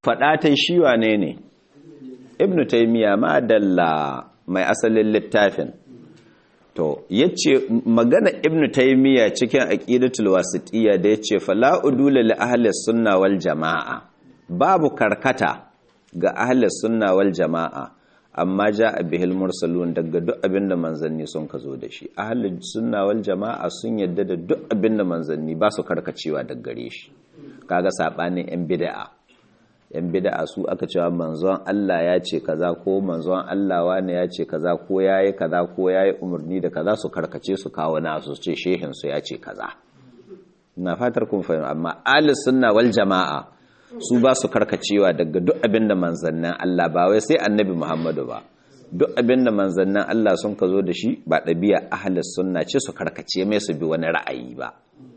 faɗa ta shi wane ne ibnu taymiya ma dalla mai asalin littafin to yace magana ibnu taymiya cikin aqidatul wasitiyya da yace fala udula li ahli sunna wal jamaa babu karkata ga ahli sunna wal jamaa amma jaa bihil mursalun daga duk abinda manzanni sun ka zo da shi ahli sunna wal jamaa sun yadda da duk abinda manzanni ba su karkacewa daga gare shi kaga sabanin yan bid'a yan bid'a su aka cewa manzon Allah ya ce kaza ko manzon Allah wani ya ce kaza ko yayi kaza ko yayi umarni da kaza su karkace su kawo nasu su ce shehin su ya ce kaza ina fatar kun fahimta amma ahli sunna wal jamaa su ba su karkacewa daga duk abinda manzannin Allah ba wai sai annabi Muhammadu ba duk abinda manzannin Allah sun ka zo da shi ba ɗabi'a ahli sunna ce su karkace mai su bi wani ra'ayi ba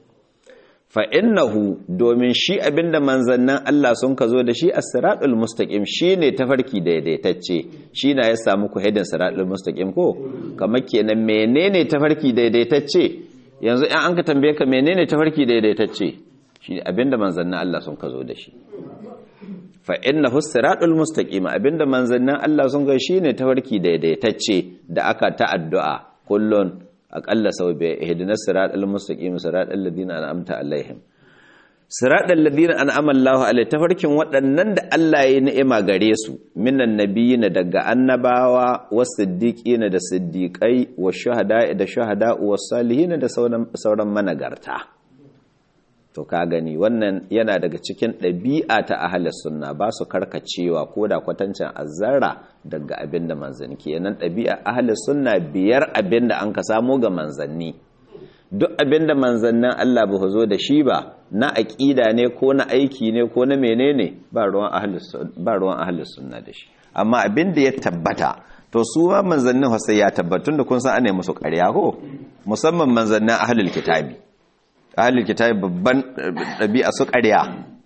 fa'innahu domin shi abinda manzannin Allah sun ka zo da shi a siraɗul mustaƙim shi ne tafarki daidaitacce shi na ya samu ku hedin siraɗul mustaƙim ko kamar kenan menene tafarki daidaitacce yanzu ‘yan an ka tambaye ka menene tafarki daidaitacce shi ne abinda manzannin Allah sun ka zo da shi fa'innahu siraɗul mustaƙim abinda manzannin Allah sun ga shi ne tafarki daidaitacce da aka ta addu'a kullum aƙalla sau bai ihdina siratal mustaqim siratal ladina an'amta alaihim siratal ladina an'ama Allahu alaihi tafarkin waɗannan da Allah ya ni'ima gare su minan nabiyina daga annabawa was-siddiqina da siddiqai wash-shuhada'i da shuhada'u was-salihin da sauran managarta to ka gani wannan yana daga cikin ɗabi'a ta ahlus sunna ba su karkacewa ko da kwatancin azzara daga abin da manzanni kenan ɗabi'a ahlus sunna biyar abin da an ka samo ga manzanni duk abin da manzannin Allah ba zo da shi ba na aƙida ne ko na aiki ne ko na menene ba ruwan ahlus ba ruwan ahlus sunna da shi amma abin da ya tabbata to su ma manzannin sai ya tabbatun da kun san ana musu ƙarya ko musamman manzannin ahlul kitabi ahalul kitabi babban ɗabi'a su ƙarya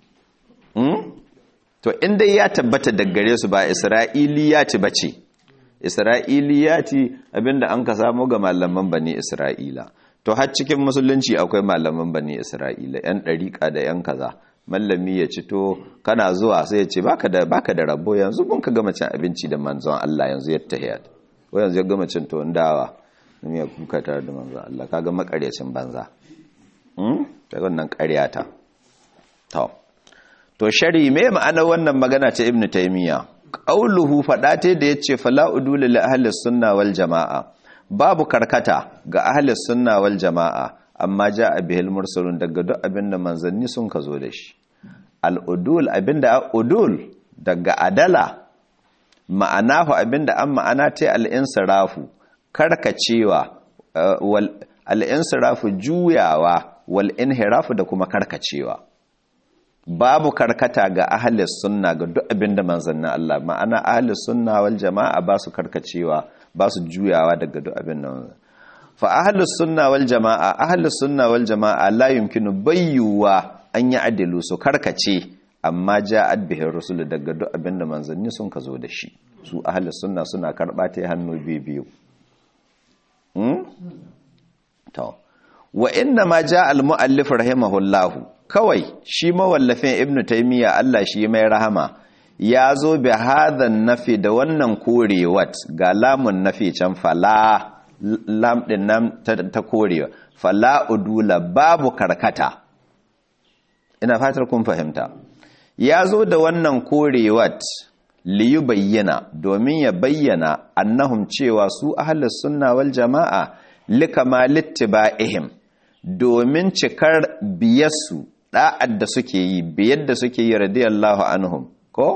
to inda ya tabbata daggare su ba isra'iliyati ba ce isra'iliyati abinda an ka samu ga malaman bane isra'ila to har cikin musulunci akwai malaman bane isra'ila yan ɗariƙa da yan kaza mallami ya ci to kana zuwa sai ya ce baka da baka da rabo yanzu mun ka gama cin abinci da manzon Allah yanzu ya tahiyat ko yanzu ya gama cin to dawa ne ya kuka tare da manzon Allah kaga makaryacin banza ta wannan ƙaryata to to shari me ma'ana wannan magana ta ibnu taymiya qauluhu fada ta da yace fala udul li ahli sunna wal jamaa babu karkata ga ahli sunna wal jamaa amma jaa bihil mursalun daga duk abinda manzanni sun ka zo da shi al udul abinda udul daga adala ma'anahu abinda an ma'ana ta al insirafu karkacewa wal al insirafu juyawa wal inhirafu da kuma karkacewa babu karkata ga ahalis sunna ga duk abinda manzannin Allah ma'ana ahalis sunna wal jama'a ba su karkacewa ba su juyawa daga duk abinda fa ahalis sunna wal jama'a ahalis sunna wal jama'a la yumkinu bayyuwa an yi adilu su karkace amma ja'at bihi rusul daga duk abinda manzanni sun ka zo da shi su ahalis sunna suna karba ta hannu biyu to wa inna ma ja al-mu'allif rahimahullahu kawai shi mawallafin ibnu taymiya Allah shi mai rahama ya zo bi hadhan nafi da wannan korewat ga lamun nafi can fala lam din nan ta korewa fala udula babu karkata ina fatar kun fahimta ya zo da wannan korewat liyu bayyana domin ya bayyana annahum cewa su ahlus sunna wal jama'a likamalittiba'ihim domin cikar biyarsu da'ad da suke yi biyar da suke yi radiyallahu anhum ko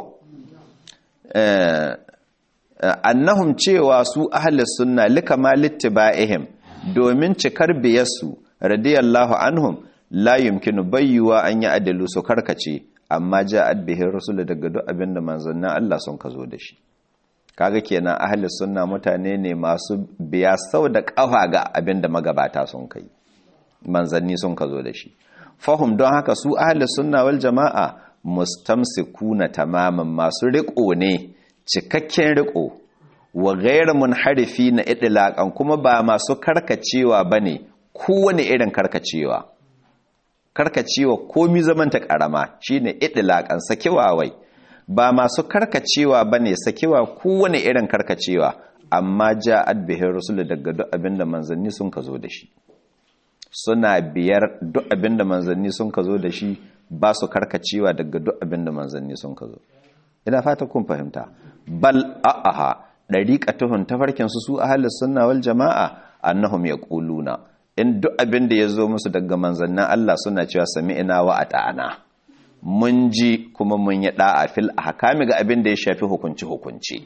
annahum cewa su ahlus sunna likamalittiba'ihim domin cikar biyarsu radiyallahu anhum la yumkinu bayyuwa an yi adalu su karkace amma ja'at bihi rasul daga duk abinda manzannin Allah sun kazo da shi kaga kenan ahlus sunna mutane ne masu biya sau da kafa ga abinda magabata sun kai manzanni sun kazo da shi fahum don haka su ahlus sunna wal jama'a mustamsikuna tamaman masu riko ne cikakken riko wa ghayr munharifi na idlaqan kuma ba masu karkacewa bane kowane irin karkacewa karkacewa komi zaman ta karama shine idlaqan sakewa wai ba masu karkacewa bane sakewa kowane irin karkacewa amma ja'ad bihi rusul daga duk abinda manzanni sun ka zo da shi suna biyar duk abinda manzanni sun ka zo da shi ba su karkacewa daga duk abinda manzanni sun ka zo ina fata kun fahimta bal a'aha dariqatuhum tafarkin su su ahlus sunna wal jamaa annahum yaquluna in duk abinda yazo musu daga manzannin Allah suna cewa sami'na wa ata'ana mun ji kuma mun yi da'a fil ahkami ga abinda ya shafi hukunci hukunci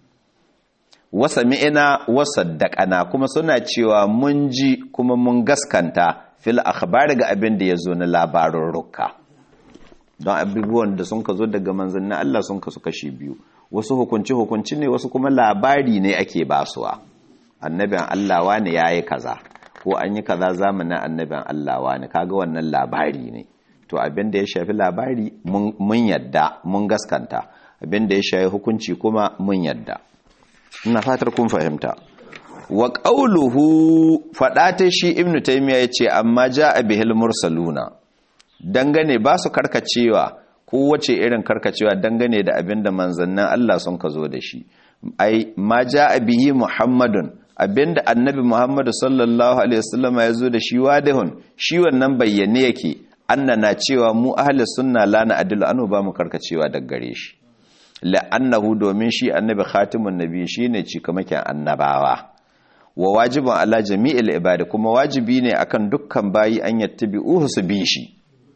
wasa mi'ina wasaddaqana kuma suna cewa mun ji kuma mun gaskanta fil akhbar ga abin da yazo na labarin rukka don abubuwan da sun ka zo daga manzannin Allah sun kasu kashi biyu wasu hukunci hukunci ne wasu kuma labari ne ake basuwa annabin Allah wani yayi kaza ko an yi kaza zamanin annabin Allah wani kaga wannan labari ne to abin da ya shafi labari mun yadda mun gaskanta abin da ya shafi hukunci kuma mun yadda ina fatar kun fahimta wa qawluhu fada ta shi ibnu taymiya yace amma jaa bihil mursaluna dangane ba su karkacewa kowace irin karkacewa dangane da abinda manzannin Allah sun ka zo da shi ai ma jaa bihi muhammadun abinda annabi muhammadu sallallahu alaihi wasallam ya zo da shi wadihun shi wannan bayyane yake annana cewa mu ahli sunna la na adilu anu ba mu karkacewa daga gare shi la'annahu domin shi annabi khatimun nabi shine cikamakin annabawa wa wajibun ala jami'il ibadi kuma wajibi ne akan dukkan bayi an yattabi'uhu su bi shi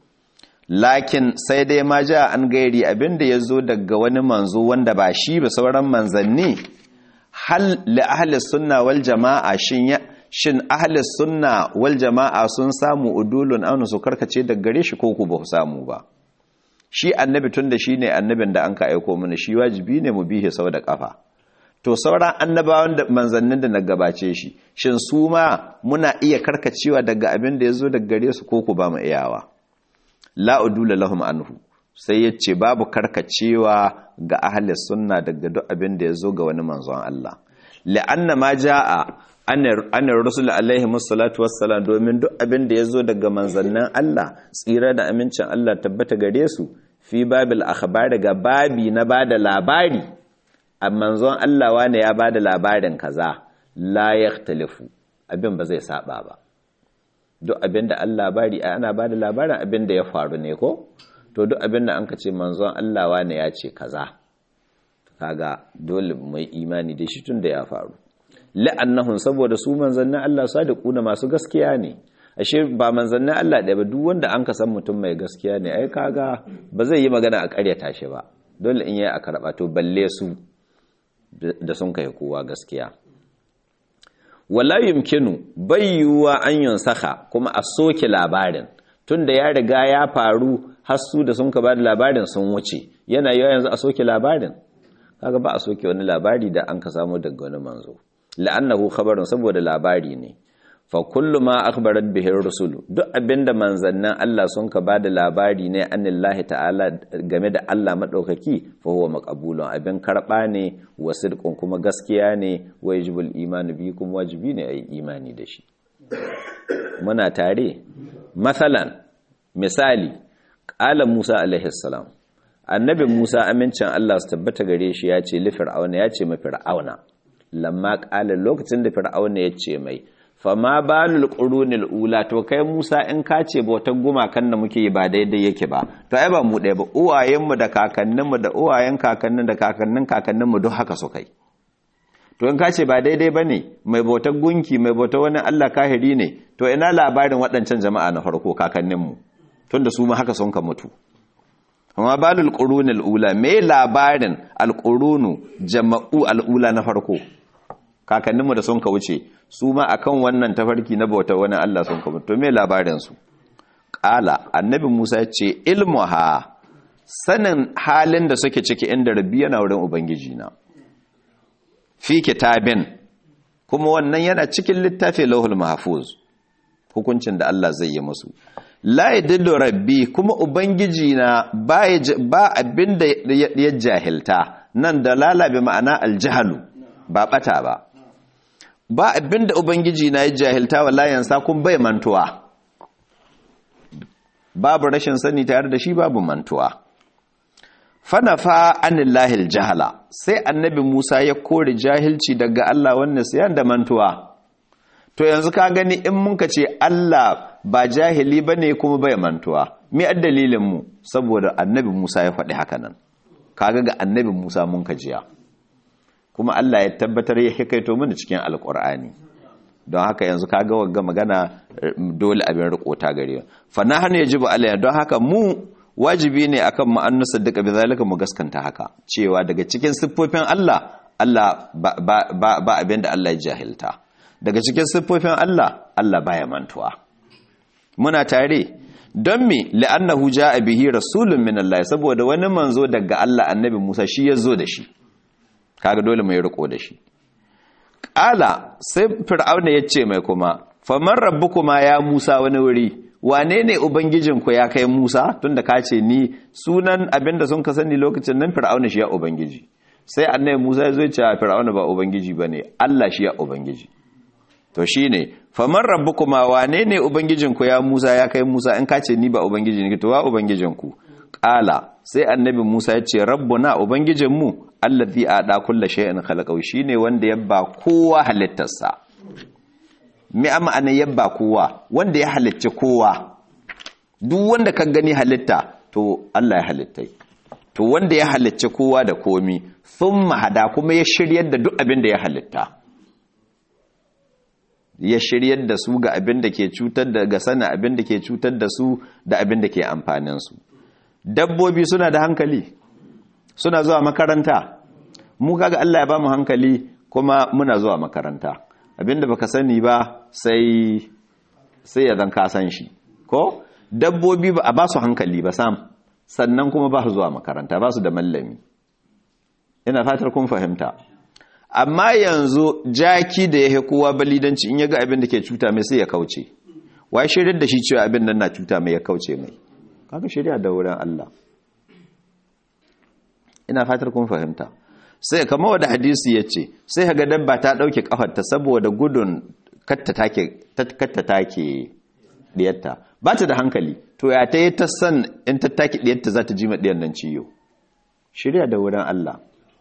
lakin sai dai ma ja an gairi abinda yazo daga wani manzo wanda ba shi ba sauran manzanni hal li ahli sunna wal jama'a shin ya shin ahli sunna wal jama'a sun samu udulun aunu su karkace daga gare shi ko ku ba samu ba shi annabi tun da shi ne annabin da an ka aiko mana shi wajibi ne mu bihe sau da ƙafa to sauran annabawan da manzannin da na gabace shi shin su ma muna iya karkacewa daga abin da ya zo daga gare su ko ku ba mu iyawa la'udula lahum anhu sai ya ce babu karkacewa ga ahli sunna daga duk abin da ya zo ga wani manzon Allah la'anna ma ja'a anar rusul alaihi musallatu wassalam domin duk abin da ya zo daga manzannin Allah tsira da amincin Allah tabbata gare su fi babil akhbar daga babi na bada labari a manzon Allah wane ya bada labarin kaza la yakhtalifu abin ba zai saba ba duk abin da Allah labari ana bada labarin abin da ya faru ne ko to duk abin da an ka ce manzon Allah wane ya ce kaza kaga dole mai imani da shi tun da ya faru la'annahum saboda su manzannin Allah sadiquna masu gaskiya ne ashe ba manzannin Allah ɗaya ba duk wanda an ka san mutum mai gaskiya ne ai kaga ba zai yi magana a ƙaryata shi ba dole in yayi a karɓa to balle su da sun kai kowa gaskiya wala yumkinu bayyuwa an yunsaka kuma a soke labarin tunda ya riga ya faru har su da sun ka ba da labarin sun wuce yana yawa yanzu a soke labarin kaga ba a soke wani labari da an ka samu daga wani manzo la'annahu khabarun saboda labari ne fa kullu ma akhbarat bihi rusul duk abinda manzannin Allah sun ka bada labari ne anillahi ta'ala game da Allah madaukaki fa huwa maqbulun abin karba ne wa sidqun kuma gaskiya ne wa yajibul iman bi kuma wajibi ne ayi imani da shi muna tare masalan misali qala Musa alaihi salam annabi Musa amincin Allah su tabbata gare shi ya ce li fir'auna ya ce ma fir'auna lamma ƙalin lokacin da fir'auna ya ce mai fama balul qurunil ula to kai Musa in ka ce bautar gumakan da muke yi ba daidai yake ba to ai ba mu ɗaya ba uwayenmu da kakanninmu da uwayen kakannin da kakannin kakanninmu duk haka su kai to in ka ce ba daidai ba ne mai bautar gunki mai bautar wani Allah kahiri ne to ina labarin waɗancan jama'a na farko kakanninmu tunda su ma haka sun ka mutu amma balul qurunil ula me labarin alqurunu jama'u al'ula na farko kakanninmu da sun ka wuce su ma akan wannan tafarki na bauta wani Allah sun ka mutu to me labarin su qala annabi Musa ya ce ilmuha sanin halin da suke ciki inda rabbi yana wurin ubangiji na fi kitabin kuma wannan yana cikin littafin lauhul mahfuz hukuncin da Allah zai yi musu la yadillu rabbi kuma ubangiji na ba abinda ya jahilta nan da lalabe ma'ana aljahalu ba bata ba ba abinda ubangiji na ya jahilta wallahi yansa kun bai mantuwa babu rashin sani tare da shi babu mantuwa fanafa anillahi jahala sai annabi Musa ya kore jahilci daga Allah wannan sayan da mantuwa to yanzu ka gani in muka ce Allah ba jahili bane kuma bai mantuwa me dalilin mu saboda annabi Musa ya faɗi haka nan kaga ga annabi Musa mun kajiya kuma Allah ya tabbatar ya hikaito mana cikin alkur'ani don haka yanzu kaga wagga magana dole abin riko ta gare fa nahnu yajibu alayna don haka mu wajibi ne akan mu an nusaddiqa bi zalika mu gaskanta haka cewa daga cikin siffofin Allah Allah ba, ba, ba, ba abin da Allah ya jahilta daga cikin siffofin Allah Allah baya mantuwa muna tare don me la'annahu ja'a bihi rasulun min Allah saboda wani manzo daga Allah annabi Musa shi ya zo da shi kaga dole mai riko da shi ƙala sai fir'auna ya ce mai kuma faman rabbukuma ya Musa wani wuri wane ne ubangijinku ya kai Musa tunda ka ce ni sunan abinda sun ka sani lokacin nan fir'auna shi ya ubangiji sai annabi Musa ya zo ce fir'auna ba ubangiji bane Allah shi ya ubangiji to shine faman rabbukuma wane ne ubangijinku ya Musa ya kai Musa in ka ce ni ba ubangiji ne to wa ubangijinku ƙala sai annabi Musa ya ce rabbuna ubangijinmu allazi ada kullu shay'in khalaqahu shine wanda ya ba kowa halittarsa me amma ana yabba kowa wanda ya halicci kowa duk wanda ka gani halitta to Allah ya halittai to wanda ya halicci kowa da komi thumma hada kuma ya shiryar da duk abin da ya halitta ya shiryar da su ga abin da ke cutar da ga sana abin da ke cutar da su da abin da ke amfanin su dabbobi suna da hankali suna zuwa makaranta mu kaga Allah ya ba mu hankali kuma muna zuwa makaranta abinda baka sani ba sai sai ya zan ka san shi ko dabbobi ba a ba su hankali ba sam sannan kuma ba su zuwa makaranta ba su da mallami ina fatar kun fahimta amma yanzu jaki da ya kowa balidanci in ya ga abin da ke cuta mai sai ya kauce wai shirin da shi cewa abin nan na cuta mai ya kauce mai kaga shirya da wurin Allah ina fatar kun fahimta sai kama wadda hadisi ya ce sai ga dabba ta ɗauke ƙafarta saboda gudun katta take ɗiyarta ba ta da hankali to ya ta yi ta san in ta take ɗiyarta za ta ji ma ɗiyar nan ciyo shirya da wurin Allah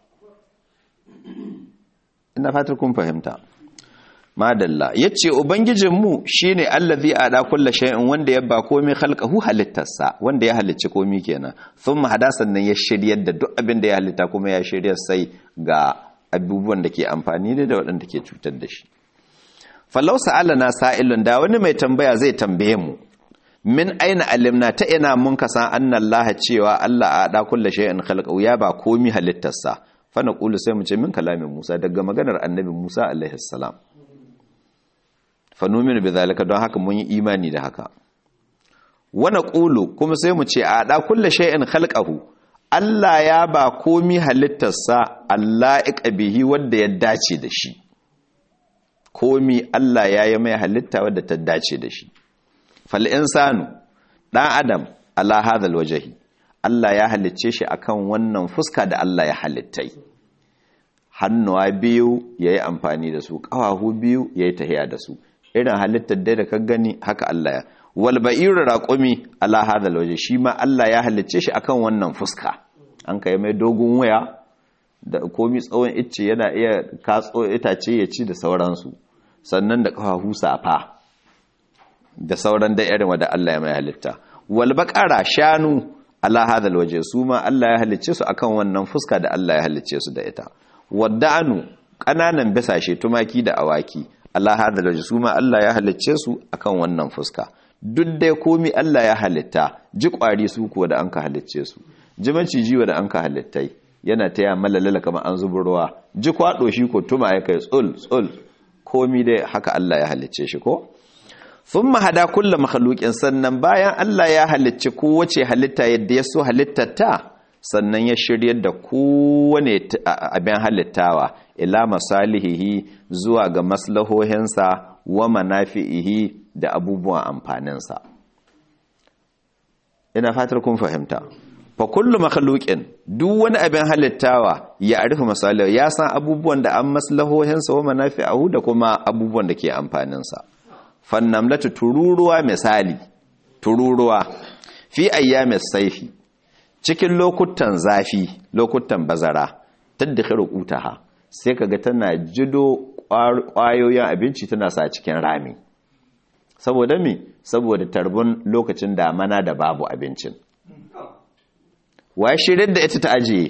ina fatar kun fahimta madalla yace ubangijinmu shine allazi ada kulla shay'in wanda ya ba komai khalqahu halittarsa wanda ya halicci komai kenan thumma hadasan nan ya shiryar da duk abin da ya halitta kuma ya shiryar sai ga abubuwan da ke amfani da da waɗanda ke cutar da shi fallau sa'alana sa'ilun da wani mai tambaya zai tambaye mu min aina alimna ta ina mun kasa annallaha cewa Allah ada kulla shay'in khalqahu ya ba komai halittarsa fa naqulu sai mu ce min kalamin Musa daga maganar annabi Musa alaihi salam fanominu bi zalika don haka mun yi imani da haka wana ƙulu kuma sai mu ce a ɗa kulle shay'in khalqahu Allah ya ba komi halittarsa Allah bihi wanda ya dace da shi komi Allah ya yi mai halitta wadda ta dace da shi fal insanu ɗan adam ala hadhal wajhi Allah ya halicce shi akan wannan fuska da Allah ya halittai hannuwa biyu yayi amfani da su ƙafafu biyu yayi tahiya da su irin halittar dai da ka gani haka Allah ya wal ba'iru raqumi ala hadal waje shi ma Allah ya halicce shi akan wannan fuska an kai mai dogon waya da komi tsawon icce yana iya katso itace ya ci da sauransu sannan da kafafu safa da sauran da irin wanda Allah ya mai halitta wal baqara shanu ala hadal waje su ma Allah ya halicce su akan wannan fuska da Allah ya halicce su da ita wadda'anu kananan bisashe tumaki da awaki Allah hada da su ma Allah ya halicce su akan wannan fuska duk dai komi Allah ya halitta ji kwari su kuwa da an ka halicce su ji maciji wa da an ka halittai yana taya malalala kamar an zubi ruwa ji kwado shi ko tuma ya kai tsul tsul komi dai haka Allah ya halicce shi ko thumma hada kullu makhluqin sannan bayan Allah ya halicci kowace halitta yadda ya so halittata sannan ya shiryar da kowane abin halittawa ila masalihihi zuwa ga maslahohinsa wa manafi'ihi da abubuwan amfaninsa ina fatar kun fahimta fa kullu makhluqin duk wani abin halittawa ya arifu masalihu ya san abubuwan da an maslahohinsa wa manafi'ahu da kuma abubuwan da ke amfaninsa fannamlatu tururuwa misali tururuwa fi ayyamis saifi cikin lokutan zafi lokutan bazara tadkhiru utaha sai kaga tana jido kwayoyin abinci tana sa cikin rami saboda me saboda tarbun lokacin damana da babu abincin wa shirin da ita ta ajiye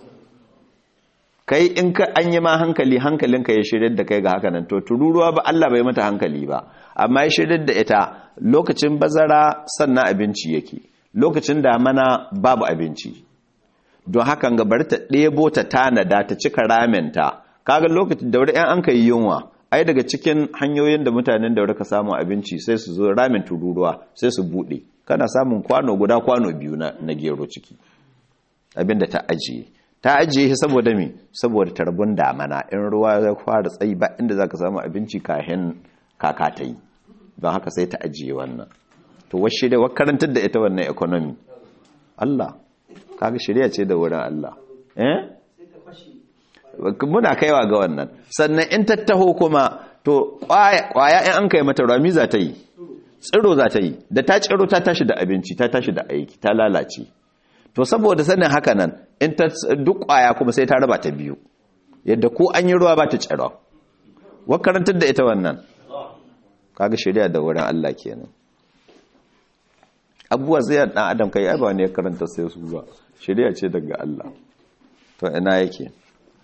kai in ka an yi ma hankali hankalinka ya shirin da kai ga haka nan to tururuwa ba Allah bai mata hankali ba amma ya shirin da ita lokacin bazara sannan abinci yake lokacin damana babu abinci don hakan ga bari ta ɗebo ta tanada ta cika ramenta kaga lokacin da wuri 'yan an ka yi yunwa ai daga cikin hanyoyin da mutanen da ka samu abinci sai su zo ramin tururuwa sai su buɗe kana samun kwano guda kwano biyu na, na gero ciki abinda ta ajiye ta ajiye shi saboda me saboda tarbun damana in ruwa ya fara tsayi ba inda zaka samu abinci kahin kaka ta yi don haka sai ta ajiye wannan to washe da karantar da ita wannan economy Allah kaga shirya ce da wurin Allah eh muna kaiwa ga wannan sannan in tattaho kuma to kwaya in an kai mata rami za ta yi tsiro za ta yi da ta tsiro ta tashi da abinci ta tashi da aiki ta lalace to saboda sanin haka nan in ta duk kwaya kuma sai ta raba ta biyu yadda ko an yi ruwa ba ta tsiro wakarantar da ita wannan kaga shirya da wurin Allah kenan abubuwa zai dan adam kai ai ba ne ya karanta sai su ba shirya ce daga Allah to ina yake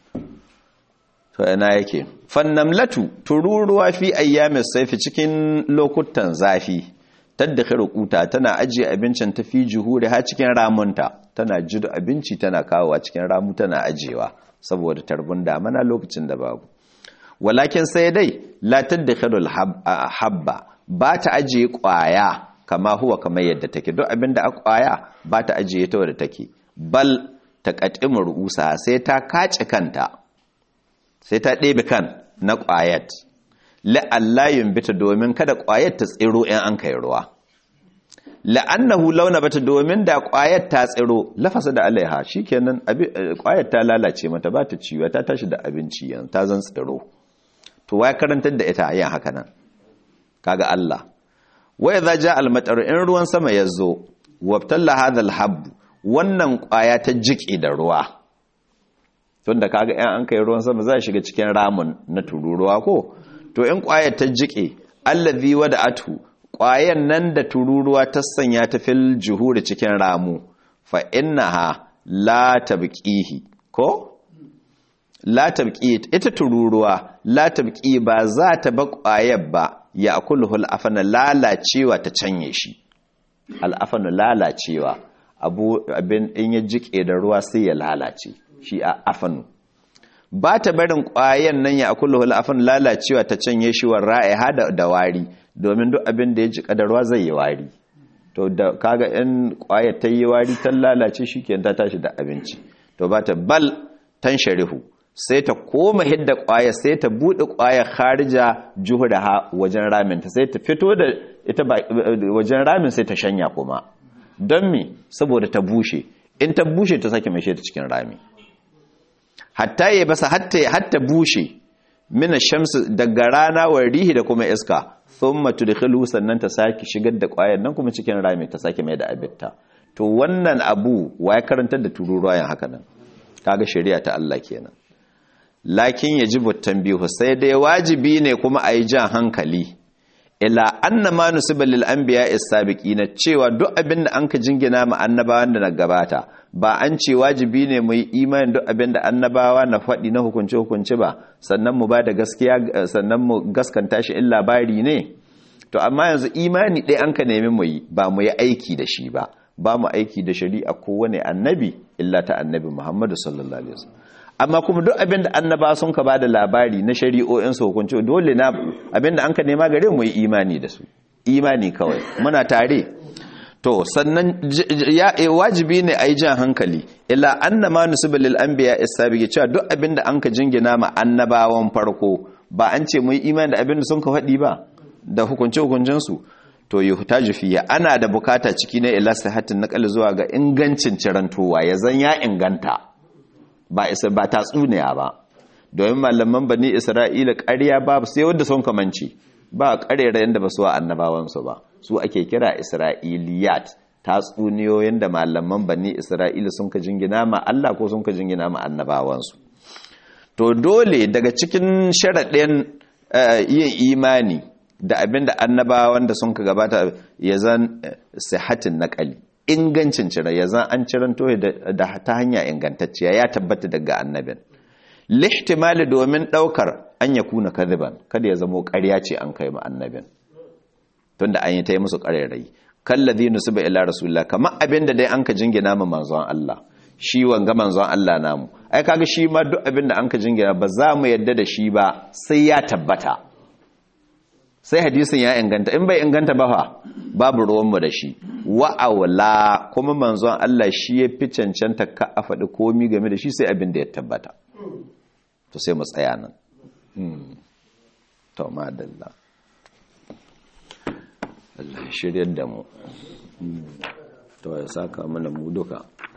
to ina yake fannamlatu tururuwa fi ayyamis saifi cikin lokutan zafi tadda kuta tana ajiye abincin ta fi juhuri ha cikin ramunta tana jido abinci tana kawowa cikin ramu tana ajiyewa saboda tarbun damana lokacin da babu walakin sai dai la tadda habba ba ta ajiye kwaya kama huwa kamar yadda take duk abinda a kwaya ba ta ajiye ta wadda take bal ta katimu ru'usa sai ta kace kanta sai ta ɗebe kan na ƙwayat la'allayin bita domin kada ƙwayat ta tsiro in an kai ruwa la'annahu launa bata domin da ƙwayat ta tsiro lafasa da alaiha shikenan ƙwayat ta lalace mata ba ta ciwo ta tashi da abinci yan ta zan tsiro to wai karantar da ita yin haka nan kaga Allah wa idza ja al in ruwan sama yazo wabtalla hadha al wannan ƙwaya ta jike da ruwa tun da kaga yan an kai ruwan sama za shiga cikin ramun na tururuwa ko to in ƙwayar ta jike allazi wada'atu ƙwayar nan da tururuwa ta sanya ta fil juhuri cikin ramu fa innaha la tabqihi ko la tabqi ita tururuwa la tabqi ba za ta ba ƙwayar ba ya akulhu al'afana lalacewa ta canye shi al'afana lalacewa abu abin in ya jike da ruwa sai ya lalace shi a afanu ba ta barin ƙwayen nan ya akullu hul afan lalacewa ta canye shi wa ra'iha da wari domin duk abin da ya ji kadarwa zai yi wari to da kaga in ƙwayar ta yi wari ta lalace shi ke ta tashi da abinci to ba ta bal tan sharihu sai ta koma hidda ƙwayar sai ta buɗe ƙwayar harija juhuraha wajen ramin ta sai ta fito da ita wajen ramin sai ta shanya kuma don me saboda ta bushe in ta bushe ta sake mai ta cikin rami hatta ya basa hatta bushe mina shamsu daga rana wa rihi da kuma iska thumma tudkhilu sannan ta sake shigar da ƙwayar nan kuma cikin rami ta sake mai da abitta to wannan abu ya karantar da tururuwa yan haka nan kaga shari'a ta Allah kenan lakin yajibu tanbihu sai dai wajibi ne kuma ayi jan hankali ila anna ma nusiba lil anbiya as-sabiqina cewa duk abin da anka jingina ma annabawan da na gabata ba an ce wajibi ne mu yi imanin duk abin da annabawa na faɗi na hukunce hukunci ba sannan mu ba da gaskiya sannan mu gaskanta shi in labari ne to amma yanzu imani ɗaya an ka nemi mu yi ba mu yi aiki da shi ba ba mu aiki da shari'a kowane annabi illa ta annabi Muhammadu sallallahu alaihi wasallam amma kuma duk abin da annaba sun ka bada labari na shari'o'in su hukunci dole na abin da an ka nema gare mu yi imani da su imani kawai muna tare to sannan ya wajibi ne a yi jan hankali ila anna ma nusiba lil anbiya as-sabiqi cewa duk abin da an ka jingina ma annabawan farko ba an ce mu yi imani da abin da sun ka faɗi ba da hukunce hukuncin su to yuhtaju fiya ana da bukata ciki na ila sihatin naqal zuwa ga ingancin cirantowa ya zan ya inganta ba isa ba tatsuniya ba domin malaman bani isra'ila ƙarya ba sai wanda sun kamanci ba ƙarerayen da ba su wa annabawansu ba su ake kira isra'iliyat tatsuniyoyin da malaman bani isra'ila sun ka jingina ma Allah ko sun ka jingina ma annabawansu to dole daga cikin sharaɗin yin imani da abin da annabawan da sun ka gabata ya zan sihatin naƙali ingancin cire ya zan an ciranto da ta hanya ingantacciya ya tabbata daga annabin lihtimali domin ɗaukar an ya kuna kadhiban kada ya zamo ƙarya ce an kai ma annabin tunda an yi ta yi musu ƙarairayi kallazi nusiba ila rasulullah kamar abinda dai an ka jingina ma manzon Allah shi wanga manzon Allah namu ai kaga shi ma duk abinda an ka jingina ba za mu yadda da shi ba sai ya tabbata sai hadisin ya inganta in bai inganta ba fa babu ruwan mu da shi wa awla kuma manzon Allah shi ya fi cancanta ka a faɗi komi game da shi sai abin da ya tabbata to sai mu tsaya nan to madalla Allah ya shiryar da mu to ya saka mana mu duka